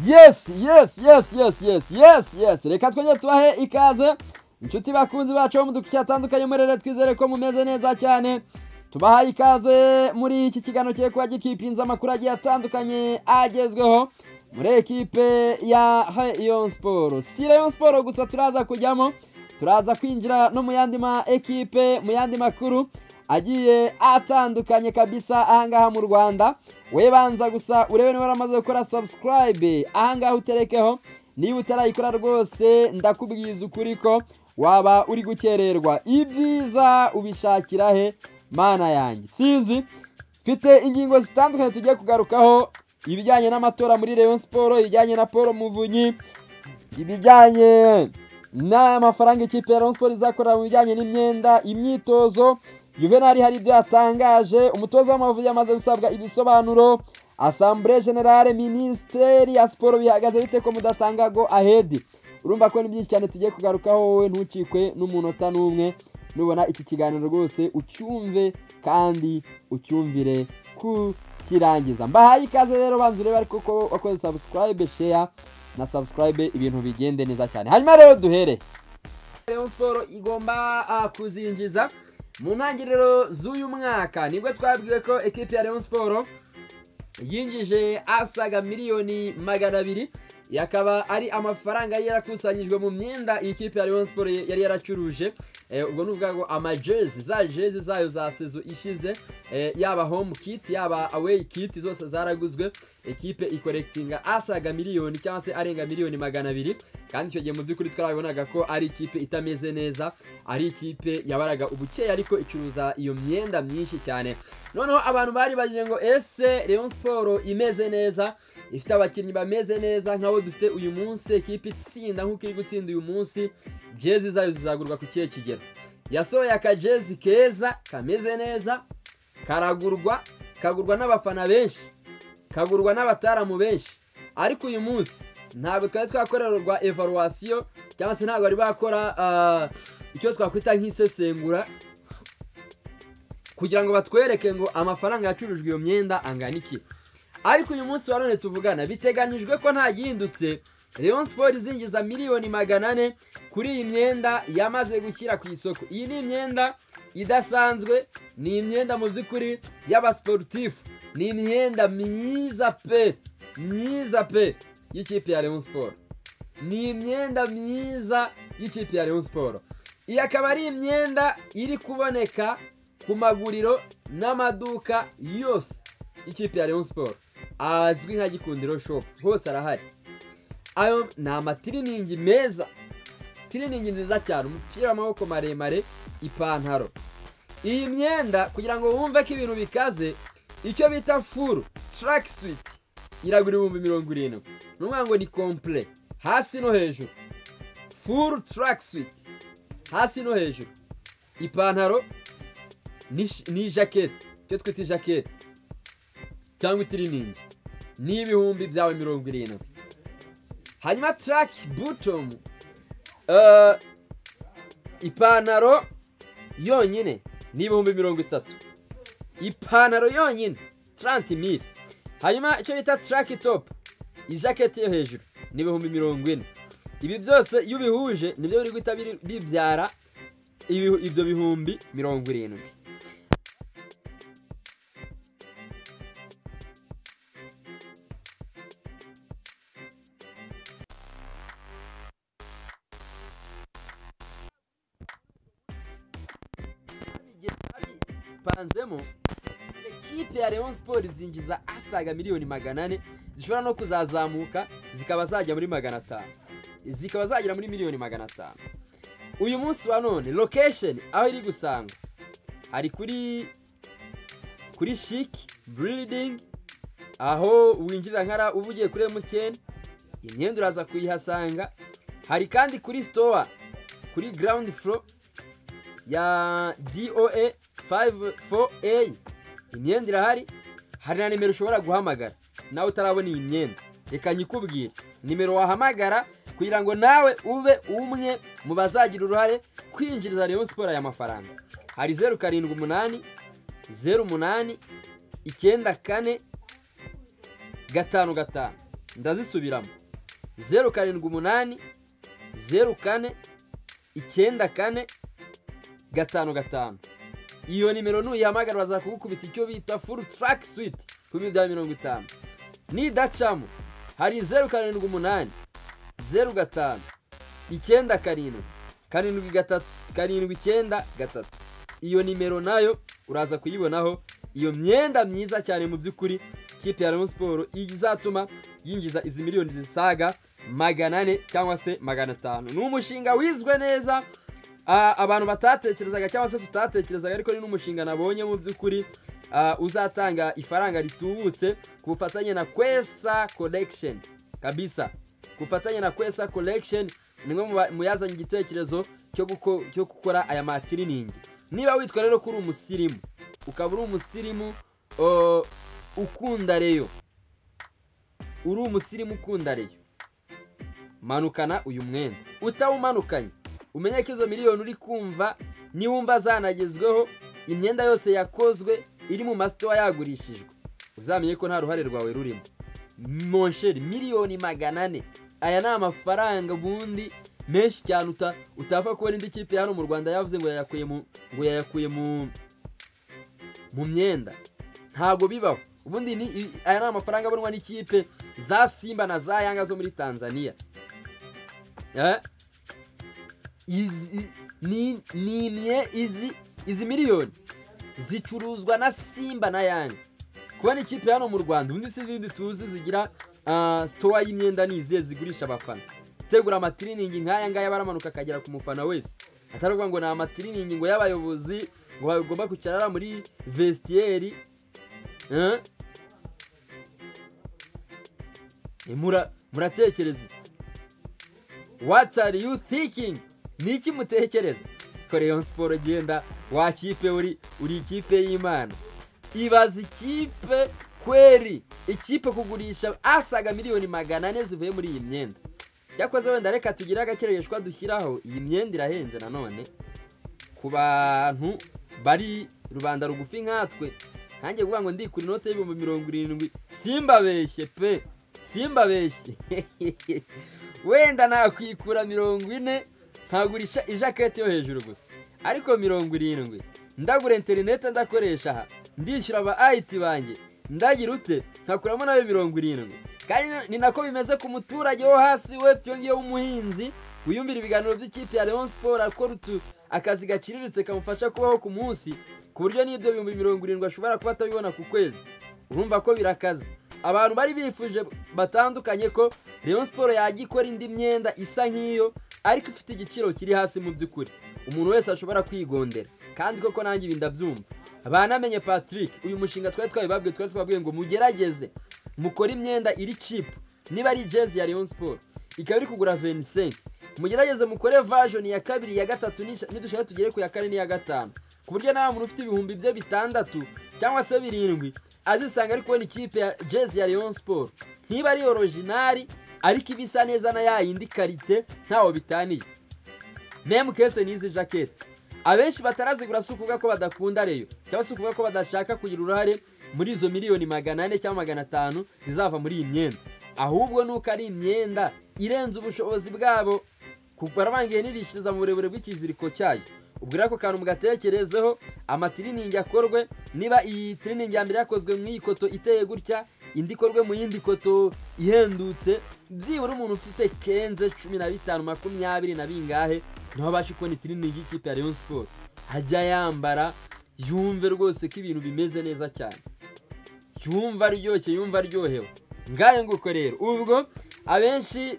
yes yes yes yes yes yes yes reka twajye tubahe ikaze inshuti bakunzi bacu bo mu duce hatandukanye muri rero twizere ko mumeze neza cyane tubahaye ikaze muri iki kiganiro kigiye kuba gikipinze amakuru agiye atandukanye agezweho muri ekipe ya Rayon Sport si Rayon Sport gusa turaza kujyamo turaza kwinjira no mu yandi ma ekipe mu yandi makuru agiye atandukanye kabisa ahangaha mu rwanda we banza gusa urebe niba waramaze gukora subscribe ahangaha uterekeho niba utarayikora rwose ndakubwiza ukuri ko waba uri gukererwa ibyiza ubishakira he mana yanjye sinzi mfite ingingo zitandukanye tugiye kugarukaho ibijyanye n'amatora muri Rayon Sport ibijyanye na Paul Muvunyi ibijyanye n'amafaranga ikipe ya Rayon Sport izakorera mu bijyanye n'imyenda imyitozo Juvenal hari ibyo yatangaje umutoza w'amavubi yamaze gusabwa ibisobanuro Assemblée Generale Ministeri ya Siporo bihagaze bite ko mudatanga go ahedi urumva ko ni byinshi cyane tugiye kugarukaho wowe ntukikwe n'umunota n'umwe nubona iki kiganiro rwose ucyumve kandi ucyumvire ku kirangiza mbahaye ikaze rero banza urebe ariko ko wakoze subscribe share na subscribe ibintu bigende neza cyane hanyuma rero duhere Rayon Sport igomba ah, kuzinjiza mu ntangiriro z'uyu mwaka nibwo twabwiwe ko ekipi ya Rayon Sport yinjije asaga miliyoni magana abiri yakaba ari amafaranga yari yarakusanyijwe mu myenda iyi kipe ya Rayon Sport yari yaracuruje Eh, ubwo ni ubwago amajezi za jezi zayo za sezo ishize eh, yaba home kit yaba away kit zose zaraguzwe ekipe ikorekitinga asaga miliyoni cyangwa se arenga miliyoni magana abiri kandi icyo gihe mu by'ukuri twarabonaga ko ari ikipe itameze neza ari ikipe yabaraga ubukeya ariko icuruza iyo myenda myinshi cyane noneho abantu bari bagiye ngo ese Rayon Sport imeze neza ifite abakinnyi bameze neza nk'abo dufite uyu munsi ekipe itsinda nk'uko iri gutsinda uyu munsi jezi zayo zizagurwa ku kihe kigero yasohoye akajezi keza kameze neza karagurwa kagurwa n'abafana benshi kagurwa n'abataramu benshi ariko uyu munsi ntabwo twari twakorerwa evaluwasiyo cyangwa se ntabwo bari bakora ah, icyo twakwita nk'isesengura kugira ngo batwereke ngo amafaranga yacurujwe iyo myenda angana iki ariko uyu munsi wa none tuvugana biteganijwe ko ntagihindutse Rayon Sport izinjiza miliyoni magana ane kuri iyi myenda yamaze gushyira ku isoko iyi ni imyenda idasanzwe ni imyenda mu by'ukuri y'abasporutifu ni imyenda myiza pe myiza pe y'ikipe ya Rayon Sport ni imyenda myiza y'ikipe ya Rayon Sport iyi akaba ari imyenda iri kuboneka ku maguriro n'amaduka yose y'ikipe ya Rayon Sport azwi nka Gikundiro Shop hose arahari ayo ni amatiriningi meza tiriningi nziza cyane umupira w'amaboko maremare ipantaro iyi myenda kugira ngo wumve ko ibintu bikaze icyo bita furu turaki switi iragura ibihumbi mirongo irindwi ni ukuvuga ngo ni kompure hasi no hejuru furu turaki switi hasi no hejuru ipantaro ni sh- ni ijaketi icyo twita ijaketi cyangwa itiriningi ni ibihumbi byawe mirongo irindwi hanyuma taraki butomu Eh, ipantaro yonyine ni ibihumbi mirongo itatu ipantaro yonyine taranti mili hanyuma icyo bita taraki topu ijaketi yo hejuru ni ibihumbi mirongo ine ibi byose iyo ubihuje nibyo biri guhita biri- bibyara ibihu- ibyo bihumbi mirongo irindwi igihe bipanzemo ekipe ya Rayon Sport zinjiza asaga miliyoni magana ane zishobora no kuzazamuka zikaba zajya muri magana atanu zikaba zagera muri miliyoni magana atanu uyu munsi wa none location aho iri gusanga hari kuri kuri chic building aho winjirira nkara uba ugiye kuri MTN imyenda uraza kuyihasanga hari kandi kuri store kuri ground floor ya DOA 54A imyenda irahari hari na nimero ushobora guhamagara nawe utarabona iyi myenda reka nyikubwire nimero wahamagara kugira ngo nawe ube umwe mu bazagira uruhare kwinjiriza Rayon Sport aya mafaranga hari zeru karindwi umunani zeru umunani icyenda kane gatanu gatanu ndazisubiramo zeru karindwi umunani zeru kane icyenda kane gatanu gatanu iyo nimero nuyihamagara baza kugukubita icyo bita furu taraki switi ku bihumbi bya mirongo itanu nidacamo hari zeru karindwi umunani zeru gatanu icyenda karindwi karindwi gatatu karindwi icyenda gatatu iyo nimero nayo uraza kuyibonaho iyo myenda myiza cyane mu by'ukuri ikipe ya Rayon Sport izatuma yinjiza izi miliyoni zisaga magana ane cyangwa se magana atanu ni umushinga wizwe neza ah, abantu batatekerezaga cyangwa se tutatekerezaga ariko ni n'umushinga nabonye mu by'ukuri ah, uzatanga ifaranga ritubutse ku bufatanye na kwesa collection kabisa ku bufatanye na kwesa collection ni mwe mu yazanye igitekerezo cyo guko- cyo gukora aya matiriningi niba witwa rero ko uri umusirimu ukaba uri umusirimu uh, ukunda reyo uri umusirimu ukunda reyo manukana uyu mwenda utawumanukanye umenye ko izo miliyoni uri kumva niwumva zanagezweho imyenda yose yakozwe iri mu masitowa yagurishijwe uzamenye ko nta ruhare rwawe rurimo monsheri miliyoni magana ane aya ni amafaranga ubundi menshi cyane uta- utapfa kubona indi kipe hano mu rwanda yavuze ngo yayakuye mu ngo yayakuye mu mu myenda ntabwo bibaho ubundi ni i- aya ni amafaranga abonwa n'ikipe za simba na za yanga zo muri tanzania Eh? Izi- i- ni ni imye- izi izi miliyoni zicuruzwa na simba na yanga kubona ikipe hano mu rwanda ubundi si izindi tuzi zigira ah, sitowa y'imyenda ni izihe zigurisha abafana gutegura amatiriningi nk'aya ngaya baramanuka akagera ku mufana wese atari ukuvuga ngo ni amatiriningi ngo y'abayobozi ngo bagomba kwicara muri vestiyeri eh? Eh, mura- muratekereza What are you thinking? Ni iki mutekereza? Ko Rayon Sport genda wa kipe uri uri ikipe y'Imana. Ibaza ikipe kweri ikipe kugurisha asaga miliyoni magana ane zivuye muri iyi myenda. Cyakoze wenda reka tugire agakereshwa dushyiraho iyi myenda irahenze nanone ku bantu bari rubanda rugufi nkatwe nkanjye kuvuga ngo ndikura inote y'ibihumbi mirongo irindwi simbabeshye pe simbabeshye wenda nakwikura mirongo ine nkagurisha ijaketi yo hejuru gusa ariko mirongo irindwi ndagura interineti ndakoresha aha ndishyura aba ayiti banjye ndagira ute nkakuramo nayo mirongo irindwi kandi ni- ni nako bimeze ku muturage wo hasi we iyo ngiyo w'umuhinzi wiyumvira ibiganiro by'ikipe ya Leon Sport akora utu akazi gaciriritse kamufasha kubaho ku munsi ku buryo n'ibyo bihumbi mirongo irindwi ashobora kuba atabibona ku kwezi urumva ko birakaze abantu bari bifuje batandukanye ko Rayon Sport yajya ikora indi myenda isa nk'iyo ariko ifite igiciro kiri hasi mu by'ukuri umuntu wese ashobora kwigondera kandi koko nanjye ibi ndabyumva banamenye Patrick uyu mushinga twari twabibabwiye twari twababwiye ngo mugerageze mukore imyenda iri cheap niba ari jezi ya Rayon Sport ikaba iri kugura 25 mugerageze mukore version ya kabiri ya gatatu nisha- nidushaka tugere ku ya kane n'iya gatanu ku buryo nta muntu ufite ibihumbi bye bitandatu cyangwa se birindwi azisanga ari kubona ikipe ya jezi ya Rayon Sport ntiba ari orojinari ariko iba isa neza na ya yindi karite ntawo bitaniye memu kese n'izi jaketi abenshi batarazigura si ukuvuga ko badakunda reyo cyangwa se ukuvuga ko badashaka kugira uruhare muri izo miliyoni magana ane cyangwa magana atanu zizava muri iyi myenda ahubwo ni uko ari imyenda irenze ubushobozi bwabo ku- barabangiye nirishiriza mu burebure bw'ikiziriko cyayo ubwo rero ako kantu mugatekerezeho amatiriningi akorwe niba iyi tiriningi ya mbere yakozwe mu iyi koto iteye gutya indi ikorwe mu yindi koto ihendutse byibura umuntu ufite kenze cumi na bitanu makumyabiri na bingahe niho abasha kubona itiriningi y'ikipe ya Rayon Sport ajya yambara yumve rwose ko ibintu bimeze neza cyane yumva aryoshye yumva aryohewe ngayo nguko rero ubwo abenshi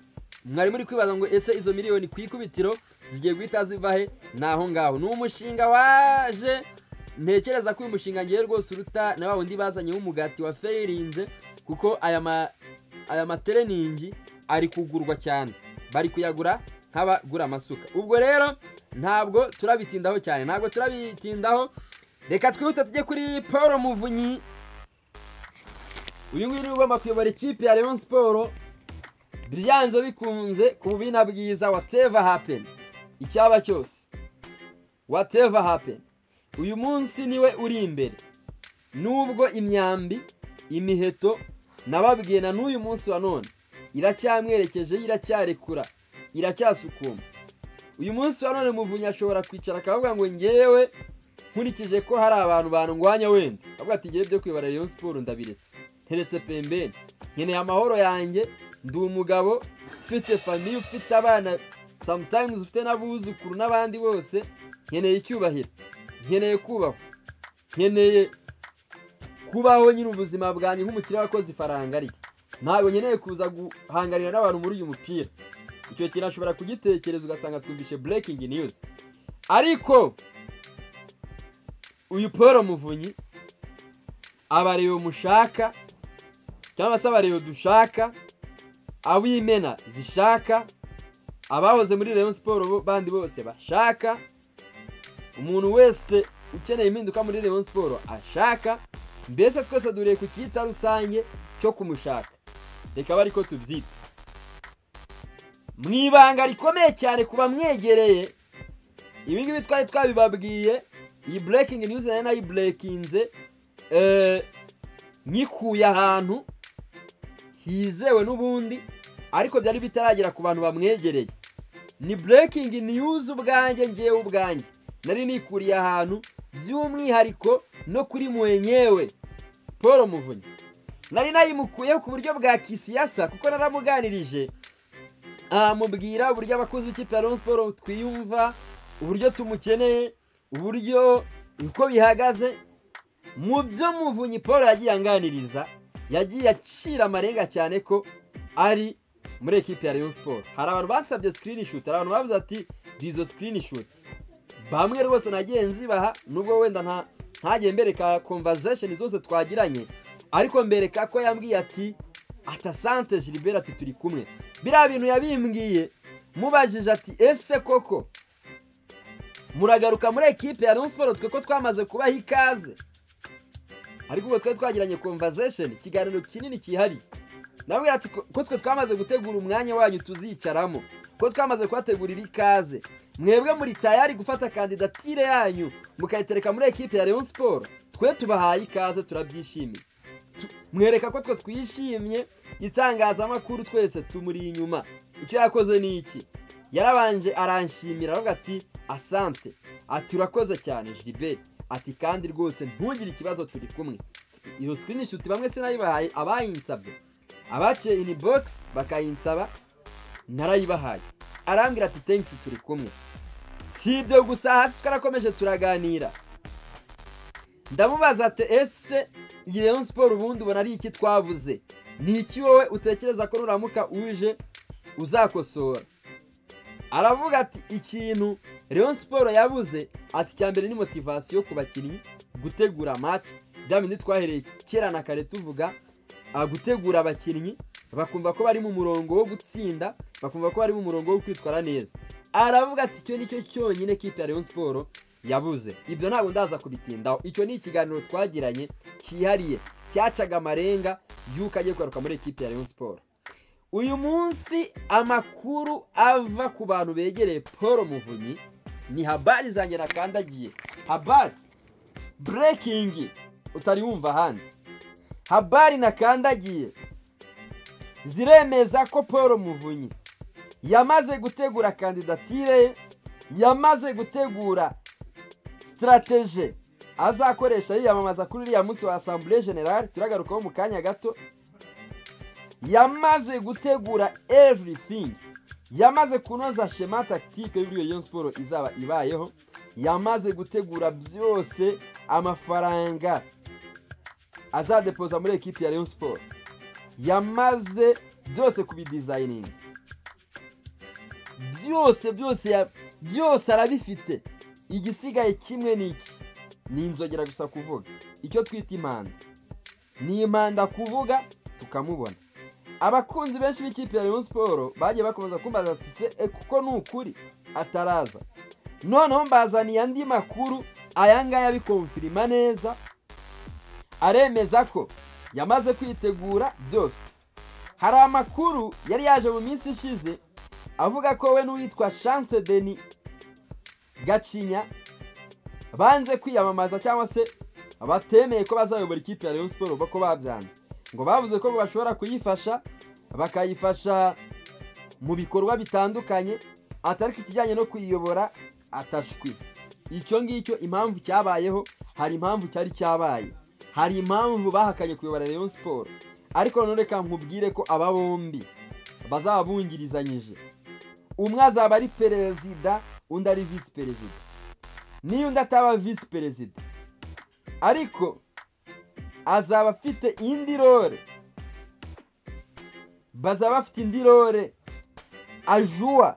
mwari muri kwibaza ngo ese izo miliyoni ku ikubitiro zigiye guhita ziva he ni aho ngaho ni umushinga waje ntekereza ko uyu mushinga ngewe rwose uruta na wa wundi bazanyeho umugati wa ferinze kuko aya ma aya mateleningi ari kugurwa cyane bari kuyagura nk'abagura amasuka ubwo rero ntabwo turabitindaho cyane ntabwo turabitindaho reka twihute tujye kuri paul muvunyi uyu nguyu niwe ugomba kuyobora ikipe ya Rayon Sport byanze bikunze ku bubina bwiza whatever happen icyaba cyose whatever happen uyu munsi niwe uri imbere nubwo imyambi imiheto nababwiye na n'uyu munsi wa none iracyamwerekeje iracyarekura iracyasukuma uyu munsi wa none muvunyi ashobora kwicara akavuga ngo ngewe nkurikije ko hari abantu bandwanya wenda avuga ati ngewe byo kwibara Rayon Sport ndabiretse nteretse pembeni nkeneye amahoro yanjye ndi umugabo ufite famiye ufite abana sometimes ufite n'abuzukuru n'abandi bose nkeneye icyubahiro nkeneye kubahwa nkeneye kubaho nyine ubuzima bwanjye nk'umukiriya wakoze ifaranga rye ntabwo nkeneye kuza guhanganira n'abantu muri uyu mupira icyo kintu ashobora kugitekereza ugasanga twumvishe breaking news ariko uyu paul muvunyi abareba mushaka cyangwa se abareba dushaka ab'imena zishaka abahoze muri Rayon Sport bo- bandi bose bashaka umuntu wese ukeneye impinduka muri Rayon Sport ashaka mbese twese duriye ku cyita rusange cyo kumushaka reka bari ko tubyita mu ibanga rikomeye cyane ku bamwegereye ibi ngibi twari twabibabwiye iyi breaking news nari nayiburekinze eh, nyikuye ahantu hizewe n'ubundi ariko byari bitaragera ku bantu bamwegereye ni breaking news ubwanjye ngewe ubwanjye nari nikuriye ahantu by'umwihariko no kuri mwenyewe paul muvunyi nari nayimukuyeho ku buryo bwa kisiyasa kuko naramuganirije amubwira uburyo abakozi b'ikipe ya Rayon Sport twiyumva uburyo tumukeneye uburyo uko bihagaze mu byo muvunyi paul yagiye anganiriza yagiye acira amarenga cyane ko ari muri ekipi ya Rayon Sport hari abantu bansabye screenshot hari abantu bavuze ati bizo screenshot bamwe rwose nagiye nzibaha nubwo wenda nta ntagiye mbereka conversation zose twagiranye ariko mbereka ko yambwiye ati atasante Gilbert ati turi kumwe biriya bintu yabimbwiye mubajije ati ese koko muragaruka muri ekipe ya Rayon Sport twe ko twamaze kubaha ikaze ariko ubwo twari twagiranye conversation ikiganiro kinini cyihariye nabwira ati ko ko twe twamaze gutegura umwanya wanyu tuzicaramo ko twamaze kubategurira ikaze mwebwe muri tayari gufata kandidatire yanyu mukayitereka muri ekipe ya Rayon Sport twe tubahaye ikaze turabyishimiye Tu- mwereka ko twe twishimye itangazamakuru twese tumuri inyuma icyo yakoze ni iki yarabanje aranshimira aravuga ati asante ati urakoze cyane jiliberi ati kandi rwose ntugire ikibazo turi kumwe iyo screenshot bamwe sinayibahaye abayinsabye abaciye ini box bakayinsaba narayibahaye arambwira ati thanks turi kumwe si ibyo gusa hasi twarakomeje turaganira ndamubaza ati ese iyi Rayon Sport ubundi ubona ari iki twavuze ni iki wowe utekereza ko nuramuka uje uzakosora aravuga ati ikintu Rayon Sport yabuze ati icya mbere ni motivasiyo ku bakinnyi gutegura match bya bindi twahereye kera na kare tuvuga ah, gutegura abakinnyi bakumva ko bari mu murongo wo gutsinda bakumva ko bari mu murongo wo kwitwara neza aravuga ati icyo nicyo cyonyine kipe ya Rayon Sport yabuze ibyo ntabwo ndaza kubitindaho icyo ni ikiganiro twagiranye cyihariye cyacaga amarenga y'uko agiye kugaruka muri ekipe ya Rayon Sport uyu munsi amakuru ava ku bantu begereye paul muvunyi ni habari zanjye nakandagiye habari breaking utari wumva ahandi habari nakandagiye ziremeza ko paul muvunyi yamaze gutegura kandidatire ye yamaze gutegura sitarateje azakoresha yiyamamaza kuri uriya munsi wa asambure generale turagarukaho mu kanya gato yamaze gutegura everything yamaze kunoza shema takitike y'uburyo Rayon Sport izaba ibayeho yamaze gutegura byose amafaranga azadepoza muri ekipi ya Rayon Sport yamaze byose kubidesigning byose byose ya- byose arabifite igisigaye kimwe ni iki ni inzogera gusa kuvuga icyo twita impanda ni impanda kuvuga tukamubona abakunzi benshi b'ikipe ya Rayon Sport bagiye bakomeza kumbaza ati se e, kuko ni ukuri ataraza noneho mbazaniye andi makuru aya ngaya bikomfirima neza aremeza ko yamaze kwitegura byose hari amakuru yari yaje mu minsi ishize avuga ko we n'uwitwa chance deni gacinya banze kwiyamamaza cyangwa se batemeye ko bazayobora ikipe ya Rayon Sport bako babyanze ngo bavuze ko ngo bashobora kuyifasha bakayifasha mu bikorwa bitandukanye atari ku kijyanye no kuyiyobora atashwi icyo ngicyo impamvu cyabayeho hari impamvu cyari cyabaye hari impamvu bahakanye kuyobora Rayon siporo ariko none reka nkubwire ko aba bombi bazaba bungirizanyije umwe azaba ari perezida undi ari visi perezida niyo undi ataba visi perezida ariko azaba afite indi role bazaba bafite indi role ajuwa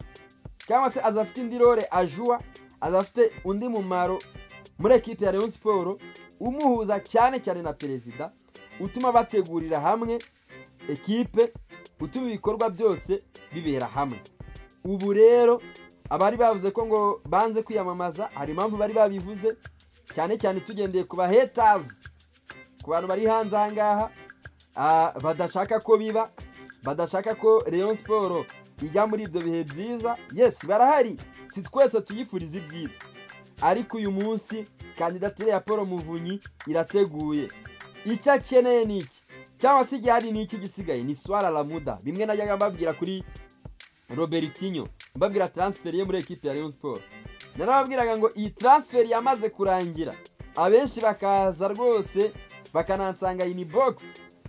cyangwa se azaba afite indi role ajuwa azaba afite undi mumaro muri ekipi ya Rayon siporo umuhuza cyane cyane na perezida utuma bategurira hamwe ekipe utuma ibikorwa byose bibera hamwe ubu rero abari bavuze ko ngo banze kwiyamamaza hari impamvu bari babivuze cyane cyane tugendeye ku bahetazi ku bantu bari hanze aha ngaha ah, badashaka ko biba badashaka ko Rayon siporo ijya muri ibyo bihe byiza yesi barahari si twese tuyifuriza ibyiza ariko uyu munsi kandidatire ya paul muvunyi irateguye icyo akeneye ni iki cyangwa se igihe hari n'iki gisigaye ni swara lamuda bimwe najyaga mbabwira kuri robertinho mbabwira transferi ye muri ekipi ya Rayon Sport narababwiraga ngo iyi transferi yamaze kurangira abenshi bakaza rwose bakanansanga ini box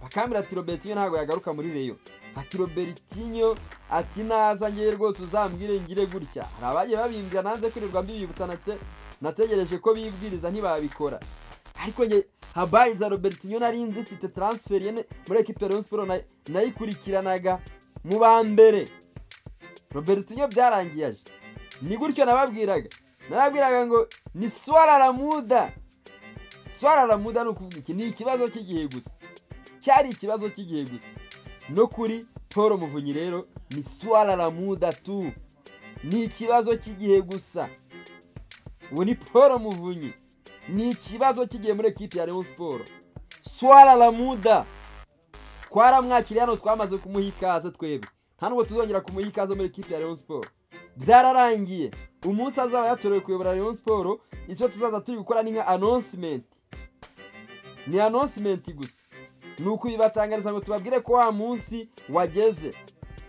bakambwira ati robertinho ntabwo yagaruka muri reyo ati robertinho ati naza ngewe rwose uzambwire ngire gutya hari abagiye babimbwira nanze kwirirwa mbibibutsa nate nategereje ko bibwiriza ntibabikora ariko nge habayi za robertinho nari nzi mfite transferi ye ne- muri ekipi ya Rayon Sport na- nayikurikiranaga mu ba mbere robertinho byarangiye aje ni gutyo nababwiraga nababwiraga ngo ni swara ramuda swara ramuda ni ukuvuga iki ni ikibazo cy'igihe gusa cyari ikibazo cy'igihe gusa no kuri paul muvunyi rero ni swara ramuda tu ni ikibazo cy'igihe gusa ubu ni paul muvunyi ni ikibazo cy'igihe muri ekipi ya Rayon siporo swara ramuda twaramwakiriye hano twamaze kumuha ikaze twebwe nta nubwo tuzongera kumuha ikaze muri ekipi ya Rayon Sport byararangiye umunsi azaba yatorewe kuyobora Rayon Sport icyo tuzaza turi gukora ni nka announcement ni announcement gusa ni ukubibatangariza ngo tubabwire ko wa munsi wageze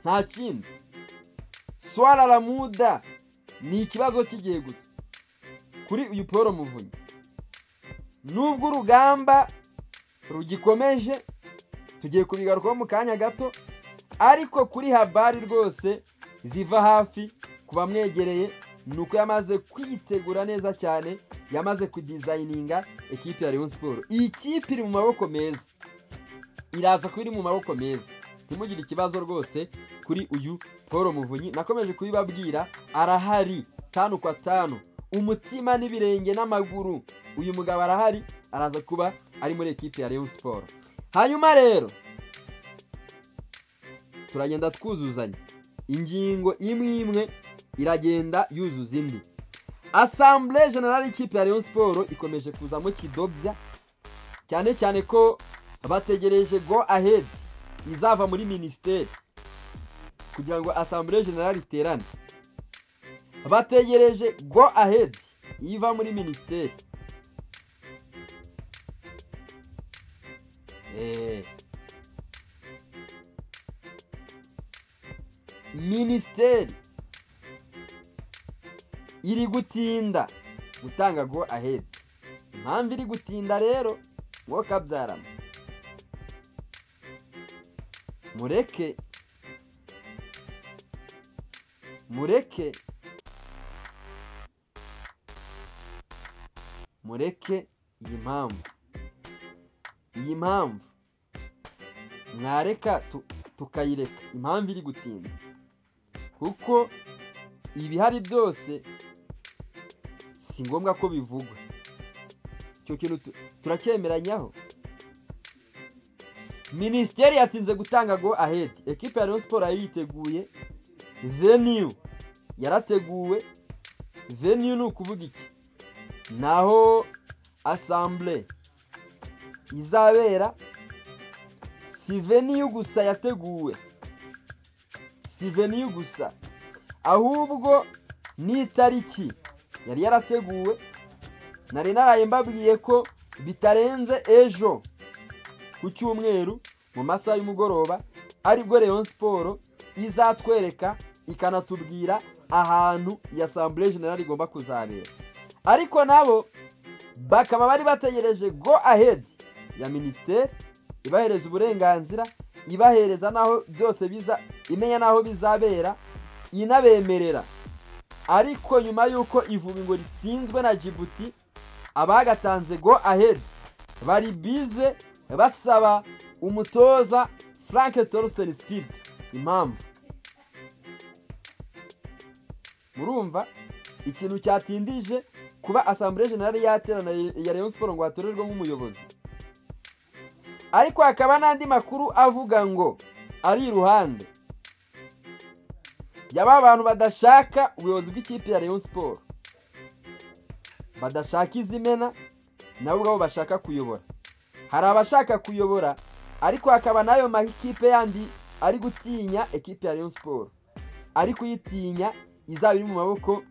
nta kindi swara ramuda ni ikibazo cy'igihe gusa kuri uyu paul muvunyi nubwo urugamba rugikomeje tugiye kubigarukaho mu kanya gato ariko kuri habari rwose ziva hafi ku bamwegereye ni uko yamaze kwitegura neza cyane yamaze kudizayininga ekipi ya Rayon Sport iyi kipe iri mu maboko meza iraza kuba iri mu maboko meza ntimugire ikibazo rwose kuri uyu paul muvunyi nakomeje kubibabwira arahari tanu kwa tanu umutima n'ibirenge n'amaguru uyu mugabo arahari araza kuba ari muri ekipi ya Rayon Sport hanyuma rero turagenda twuzuzanya ingingo imwe imwe iragenda yuzuza indi asambure generale y'ikipe ya Rayon siporo ikomeje kuzamo kidobya cyane cyane ko bategereje go ahead izava muri minisiteri kugira ngo asambure generale iterane bategereje go ahead iva muri minisiteri Eh. minisiteri iri gutinda gutanga go ahead impamvu iri gutinda rero ngo kabyarama mureke mureke mureke iyi mpamvu iyi mpamvu mwareka tu- tukayireka impamvu iri gutinda kuko ibihari byose si ngombwa ko bivugwa icyo kintu tu- turacyemeranyaho minisiteri yatinze gutanga go ahead ekipe ya Rayon Sport yari yiteguye venue yarateguwe venue ni ukuvuga iki naho assemblée izabera si veniyu gusa yateguwe si veniyu gusa ahubwo n'itariki yari yarateguwe nari naraye mbabwiye ko bitarenze ejo ku cyumweru mu masaha y'umugoroba aribwo Rayon Siporo izatwereka ikanatubwira ahantu ya Assemblée Generale igomba kuzabera ariko nabo bakaba bari bategereje go ahead ya minisiteri ibahereza uburenganzira ibahereza n'aho byose biza imenya n'aho bizabera inabemerera ariko nyuma y'uko ivuga ngo ritsinzwe na jibuti abagatanze go ahead bari bize basaba umutoza frank torsten spirit impamvu murumva ikintu cyatindije kuba asambure generale yaterana ya Rayon Sport ngo hatorerwemo umuyobozi ariko hakaba n'andi makuru avuga ngo ari iruhande yaba bantu badashaka ubuyobozi bw'ikipe ya Rayon Sport badashaka izimena nabo ubwabo bashaka kuyobora hari abashaka kuyobora ariko hakaba n'ayo makipe yandi ari gutinya ekipe ya Rayon Sport ari kuyitinya izaba iri mu maboko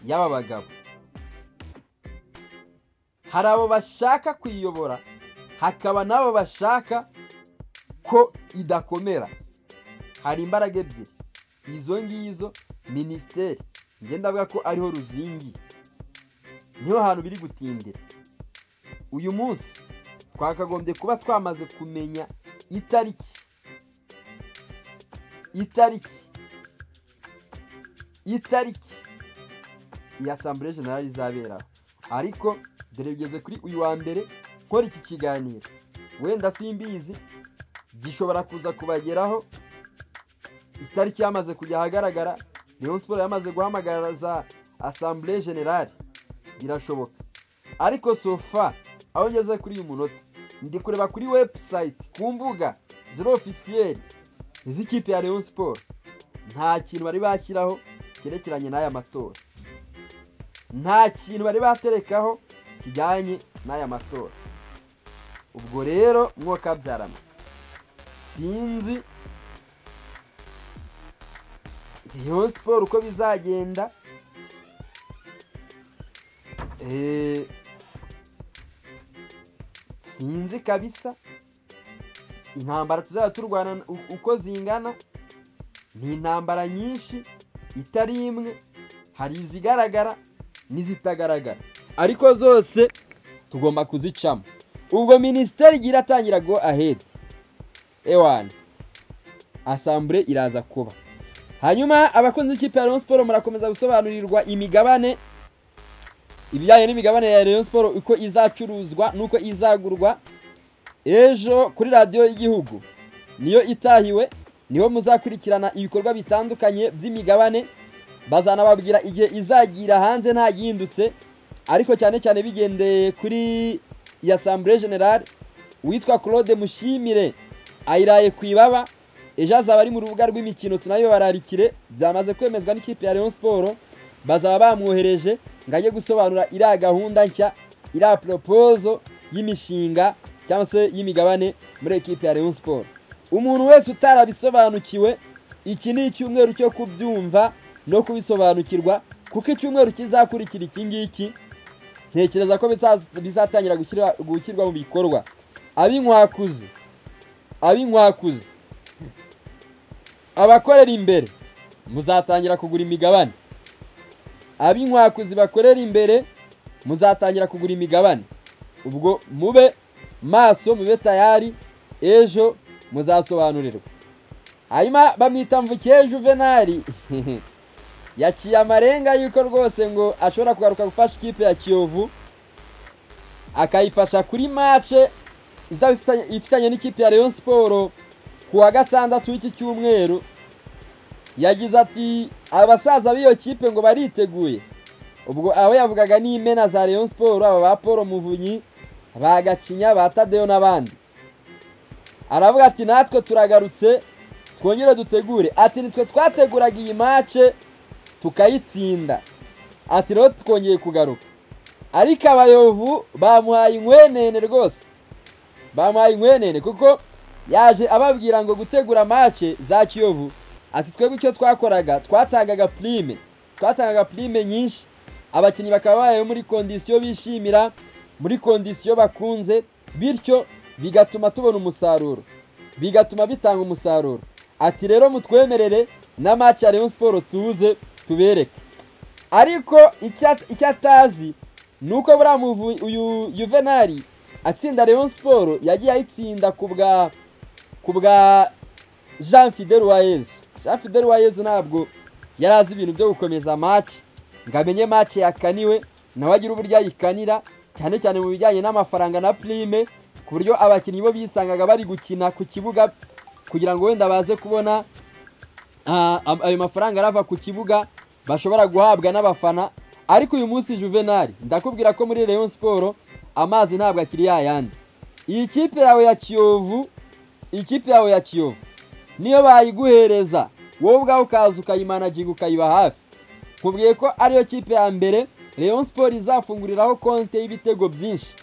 y'aba bagabo hari abo bashaka kuyiyobora hakaba n'abo bashaka ko idakomera hari imbaraga ebyiri izo ngizo minisiteri ngenda avuga ko ariho ruzingi niho hantu biri gutindira uyu munsi twakagombye kuba twamaze kumenya itariki itariki itariki iyi asambure generale izaberaho ariko dore bigeze kuri uyu wa mbere nkora iki kiganiro wenda simbizi gishobora kuza kubageraho itariki yamaze kujya ahagaragara Rayon Sport yamaze guhamagaraza asambure generale birashoboka ariko sofa aho ngeze kuri uyu munota ndi kureba kuri webusayiti ku mbuga ziri ofisiyeri iz'ikipe ya Rayon Sport nta kintu bari bashyiraho cyerekeranye n'aya matora nta kintu bari baterekaho kijyanye n'aya matora ubwo rero mwoka byarama sinzi Rayon Sport uko bizagenda Eh, sinzi kabisa intambara tuzajya turwana u- uko zingana ni intambara nyinshi itari imwe hari izigaragara n'izitagaragara ariko zose tugomba kuzicamo ubwo minisiteri igiye iratangira go ahedi ewani asambure iraza kuba hanyuma abakunzi b'ikipe ya Rayon Sport murakomeza gusobanurirwa imigabane ibijyanye n'imigabane ya Rayon Sport uko izacuruzwa n'uko izagurwa ejo kuri radiyo y'igihugu niyo itahiwe niho muzakurikirana ibikorwa bitandukanye by'imigabane bazanababwira igihe izagira hanze nta yindutse ariko cyane cyane bigendeye kuri iyi asambure generale uwitwa claude mushimire ayiraye ku ibaba ejo azaba ari mu rubuga rw'imikino tunabibararikire byamaze kwemezwa n'ikipe ya Rayon Sport bazaba bamwohereje ngo ajye gusobanura iriya gahunda nshya iriya poropozo y'imishinga cyangwa se y'imigabane muri ekipe ya Rayon Sport umuntu wese utarabisobanukiwe iki ni icyumweru cyo kubyumva no kubisobanukirwa kuko icyumweru kizakurikira iki ngiki ntekereza ko bitaz- bizatangira gushyira- gushyirwa mu bikorwa ab'inkwakuzi ab'inkwakuzi abakorera imbere muzatangira kugura imigabane ab'inkwakuzi bakorera imbere muzatangira kugura imigabane ubwo mube maso mube tayari ejo muzasobanurirwa hanyuma bamwita mvukiye juvenali yaciye amarenga y'uko rwose ngo ashobora kugaruka gufasha ikipe ya kiyovu akayifasha kuri mace izaba ifitanye- ifitanye n'ikipe ya Rayon Sport ku wa gatandatu w'iki cyumweru yagize ati abasaza b'iyo kipe ngo bariteguye ubwo aho yavugaga ni imena za Rayon Sport aba ba Paul Muvunyi ba Gacinya ba Tadeyo n'abandi aravuga ati natwe turagarutse twongere dutegure ati nitwe twateguraga iyi mace tukayitsinda ati rero twongeye kugaruka ariko abayovu bamuhaye inkwenene rwose bamuhaye inkwenene kuko yaje ababwira ngo gutegura mace za kiyovu ati twebwe icyo twakoraga twatangaga purime twatangaga purime nyinshi abakinnyi bakaba babayeho muri kondisiyo bishimira muri kondisiyo bakunze bityo bigatuma tubona umusaruro bigatuma bitanga umusaruro ati rero mutwemerere na match ya Rayon Sport tuze tubereke ariko icya- icyo atazi ni uko buriya muvu- uyu Juvenali atsinda Rayon Sport yagiye ayitsinda ku bwa ku bwa Jean Fidel Uwayezu Jean Fidel Uwayezu ntabwo yari azi ibintu byo gukomeza match ngo amenye match yakaniwe nawe agira uburyo ayikanira cyane cyane mu bijyanye n'amafaranga na prime ku buryo abakinnyi bo bisangaga bari gukina ku kibuga kugira ngo wenda baze kubona ah, am- ayo mafaranga arava ku kibuga bashobora guhabwa n'abafana ariko uyu munsi juvenali ndakubwira ko muri Rayon Sport amazi ntabwo akiri yayandi iyi kipe yawe ya kiyovu ikipe yawe ya kiyovu niyo bayiguhereza wowe ubwawe ukaza ukayimanaginga ukayiba hafi nkubwiye ko ariyo kipe ya mbere Rayon Sport izafunguriraho konti y'ibitego byinshi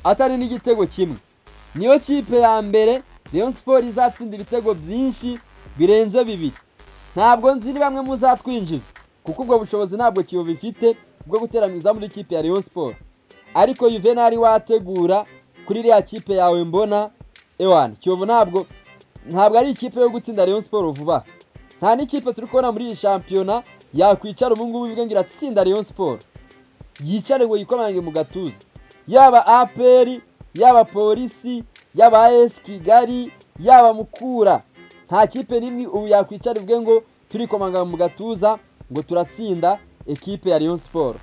atari n'igitego kimwe niyo kipe ya mbere Rayon Sport izatsinda ibitego byinshi birenze bibiri ntabwo nzi ni bamwe muzatwinjiza kuko ubwo bushobozi ntabwo kiyovu ifite bwo guteraniza muri kipe ya Rayon Sport ariko Juvenal wategura kuri iriya kipe yawe mbona ewan kiyovu ntabwo ntabwo ari ikipe yo gutsinda Rayon Sport vuba aha. nta n'ikipe turi kubona muri iyi shampiyona yakwicara ubu ngubu ivuga ngo iratsinda Rayon Sport yicare ngo yikomange mu gatuza yaba aperi yaba polisi yaba as kigali yaba mukura nta kipe n'imwe ubu yakwicara ivuge ngo turikomanga mu gatuza ngo turatsinda ekipe ya Rayon Sport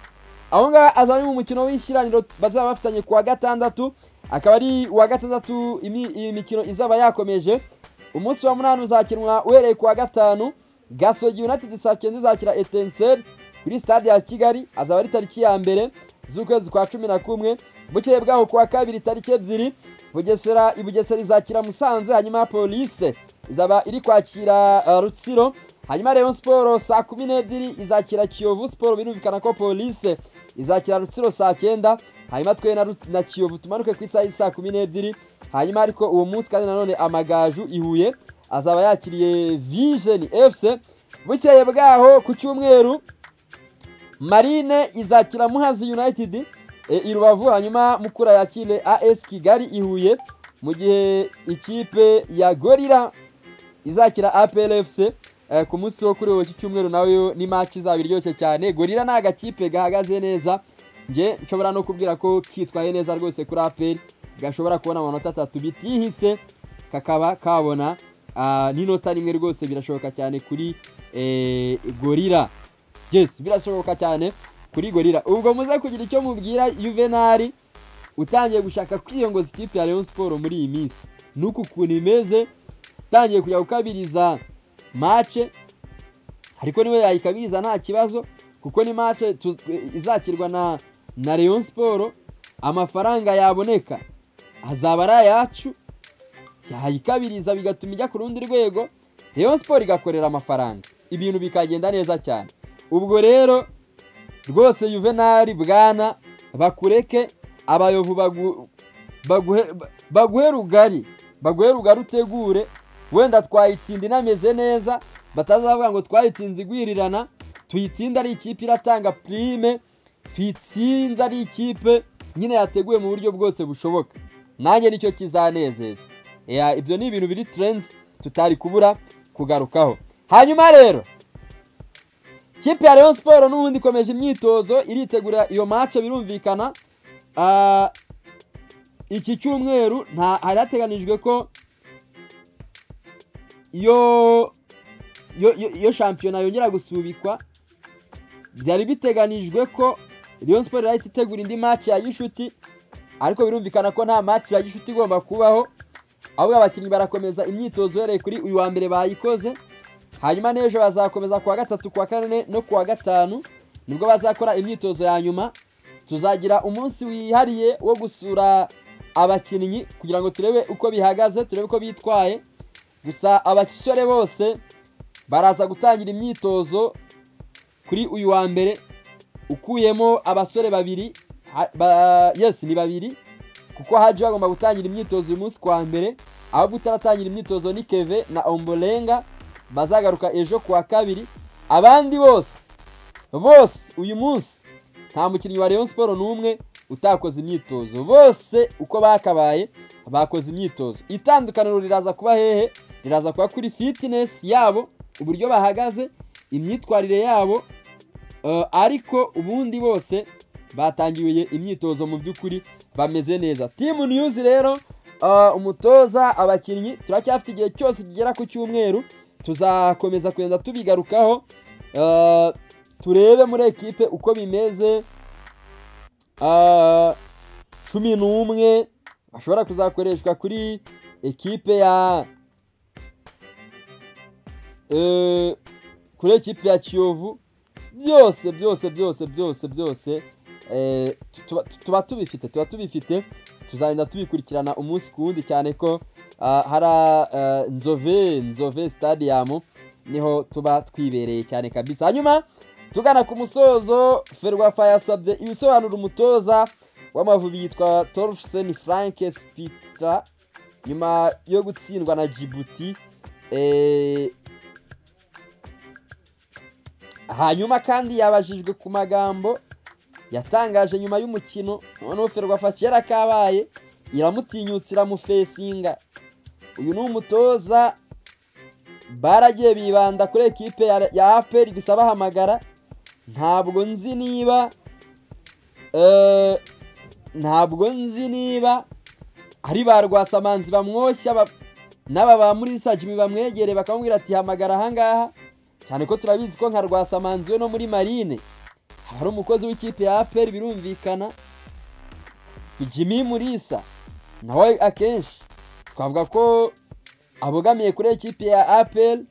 aho ngaho azaba ari mu mukino w'ishyiraniro bazaba bafitanye ku wa gatandatu akaba ari uwa gatandatu imi- iyi mikino izaba yakomeje umunsi wa munani uzakinwa uhereye ku wa gatanu gasogi united saa cyenda izakira etenseri kuri stade ya kigali azaba ari tariki ya mbere z'ukwezi kwa cumi na kumwe bukeye bwaho ku wa kabiri tariki ebyiri bugesera i bugesera izakira musanze hanyuma polise izaba iri kwakira uh, rutsiro hanyuma rayon siporo saa kumi n'ebyiri izakira kiyovu siporo birumvikana ko polise izakira rutsiro saa cyenda hanyuma twe na, Rut- na kiyovu tumanuke ku isaha y'isaa kumi n'ebyiri hanyuma ariko uwo munsi kandi nanone amagaju i huye azaba yakiriye vision fc bukeye bwaho ku cyumweru marine izakira muhazi united e, i rubavu hanyuma mukura yakire as kigali i huye mu gihe ikipe ya gorira izakira APR FC eh, ku munsi wo kuri uwo iki cyumweru nawe ni match izaba iryoshye cyane gorira ni agakipe gahagaze neza nge nshobora no kubwira ko kitwaye neza rwose kuri APR gashobora kubona amanota atatu bitihise kakaba kabona ah, n'inota rimwe rwose birashoboka cyane kuri eh, gorira yes birashoboka cyane kuri gorira ubwo muze kugira icyo mubwira juvenali utangiye gushaka kwiyongoza ikipe ya Rayon Sport muri iyi minsi nuku ukuntu imeze utangiye kujya gukabiriza mace ariko niwe yayikabiriza nta kibazo kuko ni mace tu- izakirwa na na Rayon Sport amafaranga yaboneka azaba ari ayacu yayikabiriza bigatuma ijya ku rundi rwego Rayon Sport igakorera amafaranga ibintu bikagenda neza cyane ubwo rero rwose Juvenal bwana bakureke abayovu bagu, baguhe, ba- baguhe rugari baguhe rugari utegure wenda twayitsinda inameze neza batazavuga ngo twayitsinze igwirirana tuyitsinda ari ikipe iratanga prime tuyitsinze ari ikipe nyine yateguwe mu buryo bwose bushoboka nanjye nicyo kizanezeza Ya, ibyo ni ibintu biri trends tutari kubura kugarukaho hanyuma rero kipe ya Rayon Sport n'ubundi ikomeje imyitozo iritegura iyo match birumvikana Ah, iki cyumweru nta hari hateganijwe ko iyo iyo iyo- iyo shampiyona yongera gusubikwa byari biteganijwe ko Rayon Sport yahita itegura indi match ya Gishuti ariko birumvikana ko nta match ya Gishuti igomba kubaho ahubwo abakinnyi barakomeza imyitozo uhereye kuri uyu wa mbere bayikoze hanyuma n'ejo bazakomeza kuwa gatatu kuwa kane no kuwa gatanu nibwo bazakora imyitozo ya nyuma tuzagira umunsi wihariye wo gusura abakinnyi kugira ngo turebe uko bihagaze turebe uko bitwaye gusa abasore bose baraza gutangira imyitozo kuri uyu wa mbere ukuyemo abasore babiri ha- ba, yes ni babiri kuko haje bagomba gutangira imyitozo uyu munsi kwa mbere ahubwo utaratangira imyitozo ni keve na ombolenga bazagaruka ejo kuwa kabiri abandi bose bose uyu munsi nta mukinnyi wa Rayon Sport n'umwe utakoze imyitozo bose uko bakabaye bakoze imyitozo itandukaniro riraza kuba hehe riraza kuba kuri fitinesi yabo uburyo bahagaze imyitwarire yabo Eh, ariko ubundi bose batangiye imyitozo mu by'ukuri bameze neza timu niyuzi rero eh, umutoza abakinnyi turacyafite igihe cyose kigera ku cyumweru tuzakomeza kugenda tubigarukaho Eh, turebe muri ekipe uko bimeze Eh, cumi n'umwe bashobora kuzakoreshwa kuri ekipe ya eh, kuri ekipe ya kiyovu byose byose byose byose byose eh, tu- tuba- tuba tubifite tuba tubifite tuzagenda tubikurikirana umunsi ku wundi cyane ko ah, hari ah, nzove nzove stadium niho tuba twibereye cyane kabisa hanyuma tugana ku musozo ferwafa yasabye ibisobanuro umutoza w'amavubi yitwa torfsen frank spitra nyuma yo gutsindwa na djibouti eh, hanyuma kandi yabajijwe ku magambo yatangaje nyuma y'umukino noneho ferwafa kera kabaye iramutinyutse iramufesinga uyu ni umutoza baragiye bibanda kuri ekipe ya- ya aperi gusa bahamagara ntabwo nzi niba eh, ntabwo nzi niba ari ba rwasamanzi bamwoshya ba- n'aba ba muri sajimi bamwegereye bakamubwira ati hamagara ahangaha cyane ko turabizi ko nka rwasamanzi we no muri marine haba hari umukozi w'ikipe ya aperi birumvikana jimmy murisa nawe akenshi twavuga ko abogamiye kuri ekipe ya aperi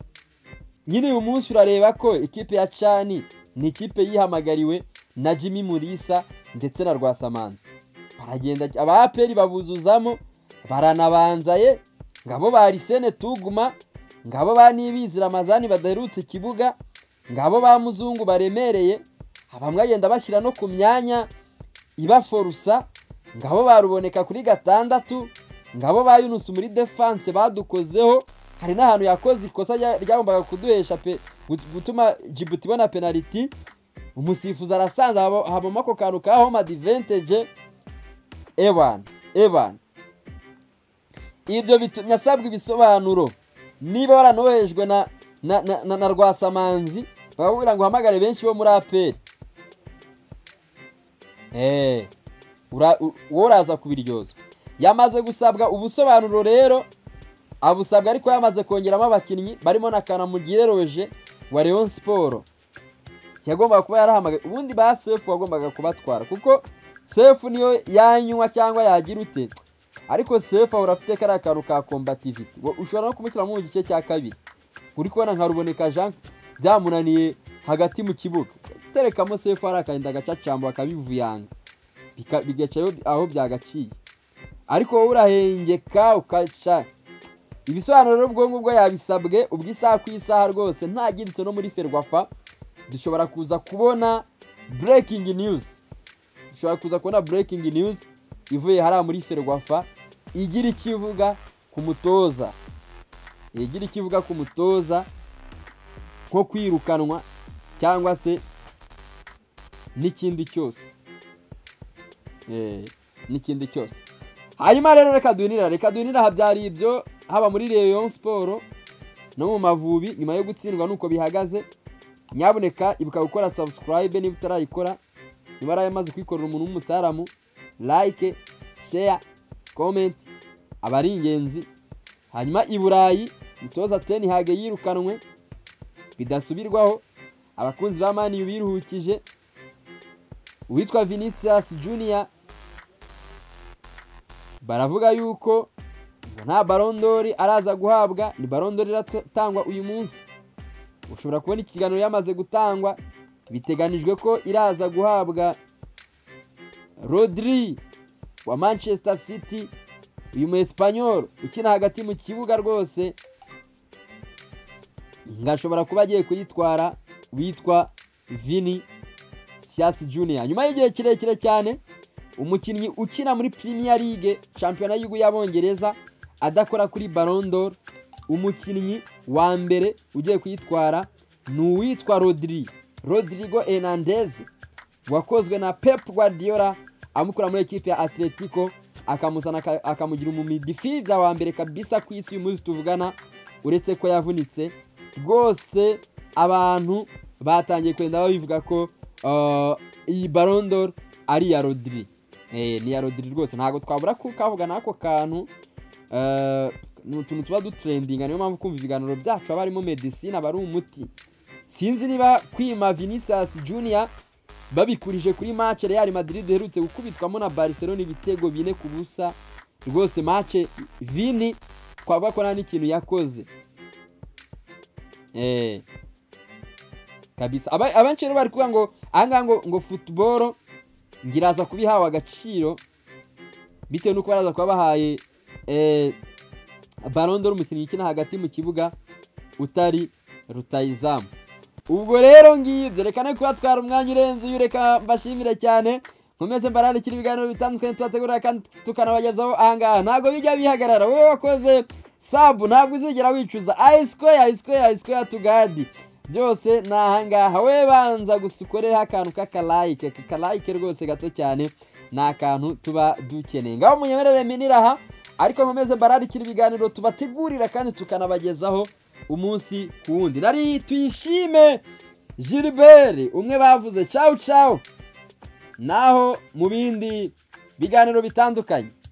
nyine uyu munsi urareba ko ikipe ya cani ni ikipe yihamagariwe na jimmy murisa ndetse na rwasamanzi baragenda aba aperi babuzuzamo baranabanzaye ngabo ba lisene tuguma ngabo ba nibizi ramazani badaherutse ikibuga ngabo ba muzungu baremereye bamwe agenda bashyira no ku myanya ibaforusa ngabo baruboneka kuri gatandatu ngabo ba yunusu muri defanse badukozeho hari n'ahantu yakoze ikosa rya- ryagombaga kuduhesha pe gut- gutuma jibuti ibona penaliti umusifuzi arasanze haba- habamo ako kantu ka home advantage evan evan ibyo bitumye asabwa ibisobanuro niba waranohejwe na na, na, na, na rwasamanzi bakakubwira ngo uhamagare benshi bo muri aperi Eh, ura- u- wowe uraza kubiryozwa yamaze gusabwa ubusobanuro rero abusabwa ariko yamaze kongeramo abakinnyi barimo na kanamugire roje wa leon siporo yagombaga kuba yarahamagaye ubundi ba sefu wagombaga kubatwara kuko sefu niyo yanywa cyangwa yagira ute ariko sefu ahora afite kariya kantu ka kombativiti Wo- ushobora no kumushyiramo mu gice cya kabiri uri kubona nka ruboneka jean byamunaniye hagati mu kibuga terekamo sefu hari akarinda agacacamba bakabivuyanga Bika- bigacayo aho byagaciye ariko wowe urahengeka ukaca ibisobanuro rero ubwo ngubwo yabisabwe ubwo isaha ku isaha rwose ntagindutse no muri ferwafa dushobora kuza kubona breaking news dushobora kuza kubona breaking news ivuye hariya muri ferwafa igira icyo ivuga ku mutoza igira icyo ivuga ku mutoza nko kwirukanwa cyangwa se n'ikindi cyose Eh, n'ikindi cyose hanyuma rero reka duhinira reka duhinira aha byari ibyo haba muri Rayon Sport no mu Mavubi nyuma yo gutsindwa nuko bihagaze nyamuneka ibuka gukora subscribe niba utarayikora niba yaramaze kwikorera umuntu w'umutaramu like share comment aba ari ingenzi hanyuma i Burayi umutoza Ten Hag yirukanwe bidasubirwaho abakunzi ba Man U biruhukije uwitwa Vinicius Junior baravuga yuko ngo nta barondori araza guhabwa ni barondori iratangwa uyu munsi ushobora kubona ikiganiro yamaze gutangwa biteganijwe ko iraza guhabwa rodri wa manchester city uyu mu esipanyol ukina hagati mu kibuga rwose ngashobora kuba agiye kuyitwara witwa vini siasi junior nyuma y'igihe kirekire cyane umukinnyi ukina muri Premier League shampiyona y'igihugu y'abongereza adakora kuri Ballon d'Or umukinnyi wa mbere ugiye kuyitwara ni uwitwa Rodri Rodrigo Hernandez wakozwe na Pep Guardiola amukura muri ekipe ya atletico akamuzana aka- akamugira umumidifida wa mbere kabisa ku isi uyu munsi tuvugana uretse ko yavunitse rwose abantu batangiye kugenda babivuga ko ah, iyi barondoro ari iya rodiri Eh, ni iya rodiri rwose ntabwo twabura kukavugana ako kantu Eh, ni utuntu tuba dutrendinga niyo mpamvu kumva ibiganiro byacu haba harimo medisine aba ari umuti sinzi niba kwima vinicius junior babikurije kuri match real madrid iherutse gukubitwamo na barcelona ibitego bine ku busa rwose match vini twavuga ko nta n'ikintu yakoze eh kabisa Aba- abenshi rero bari kuvuga ngo ahangaha ngo ngo football ngiraza kuba ihawe agaciro bitewe n'uko baraza kuba bahaye eh, Ballon d'Or umukinnyi ukina hagati mu kibuga utari rutayizamu ubwo rero ngibyo reka ne kubatwara umwanya urenze uyu reka mbashimire cyane nkomeze mbarandikira ibiganiro bitandukanye tubategurira kandi tukanabagezaho ahangaha ntabwo bijya bihagarara wowe wakoze sabu ntabwo uzigera wicuza ayisikoya ayisikoya ayisikoya tugadi byose ni ahangaha we banza gusa ukoreho akantu k'akalayike aka kalayike rwose gato cyane ni akantu tuba dukeneye ngaho munyemerere minira aha ariko nkomeze mbararikira ibiganiro tubategurira kandi tukanabagezaho umunsi ku wundi nari tuyishime Gilbert umwe bavuze cawu cawu naho mu bindi biganiro bitandukanye